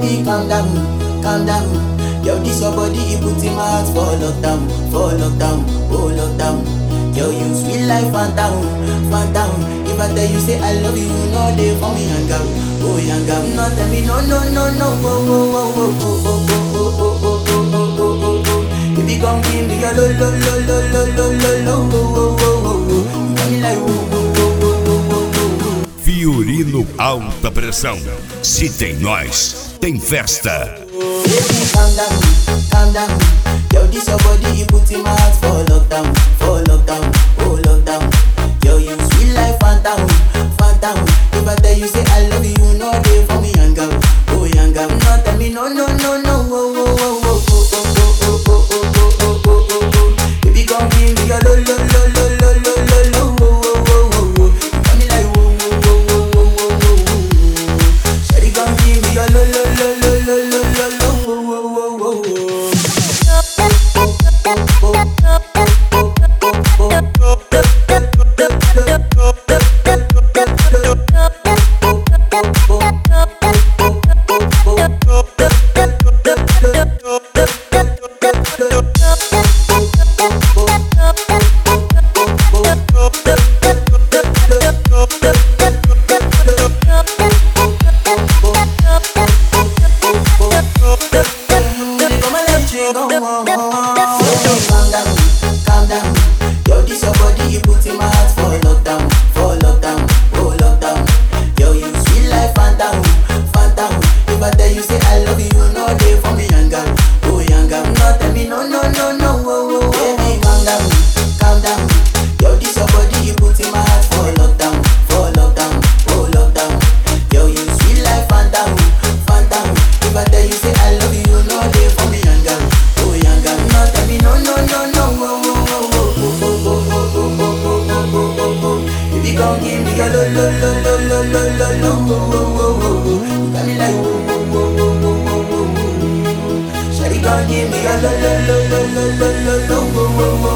baby calm down, calm down. Yo, this your body, it put in my heart for lockdown, for lockdown, oh lockdown. Yo, you sweet life, phantom, phantom. If I tell you say I love you, you know they for me hang out, oh hang out. No tell me no, no, no, no, oh, oh, oh, oh, oh, oh, oh, oh, oh, oh, oh, oh, oh, oh, oh. If you come give me your lo, lo, lo, lo, lo, lo, lo, lo, oh, oh, oh, oh, oh. You got me like oh, oh, oh, oh, oh, oh, oh, oh. Fiorino Alta Pressão. Se tem nós, tem festa. Baby, calm down, calm down. Yo, this your body, you put in my heart for lockdown, for lockdown, oh lockdown. Yo, you sweet life, phantom, phantom. If I tell you say I love you, you know they for me young girl, oh young girl. No tell me no, no, no, no, oh, oh, oh, oh, oh, oh, oh, oh, oh, oh, oh, oh, oh, oh. Baby, come give me your lo, lo, lo, lo, lo, lo, lo, lo, oh, oh, oh, oh, oh. You got me like whoa, whoa, whoa, whoa, whoa, whoa, whoa, whoa. Shawty, come give me your lo, lo, lo, lo, lo, lo, lo, lo, oh, oh, oh, oh, oh. Come and let you go. Baby, calm down, calm down. Yo, this your body, you put in my heart for lockdown, for lockdown, oh lockdown. Yo, you sweet life, phantom, phantom. If I tell you say I love you, you know they for me young girl, oh young girl. No tell me no, no, no, no, oh, oh, oh. Baby, calm down, calm down. Yo, this your body, you put in my heart for lockdown, for lockdown, oh lockdown. Yo, you sweet life, phantom, phantom. If I tell you say I love you, you know they for me young girl, oh young girl. No tell me no, no, no, no, oh, oh, oh, oh, oh, oh, oh, oh, oh, oh, oh, oh, oh, oh, oh. If you come give me your lo, lo, lo, lo, lo, lo, lo, lo, oh, oh, oh, oh, oh. You got me like oh, oh, oh, oh, oh, oh, oh, oh. Shawty, come give me your lo, lo, lo, lo, lo, lo, lo, lo, oh, oh, oh,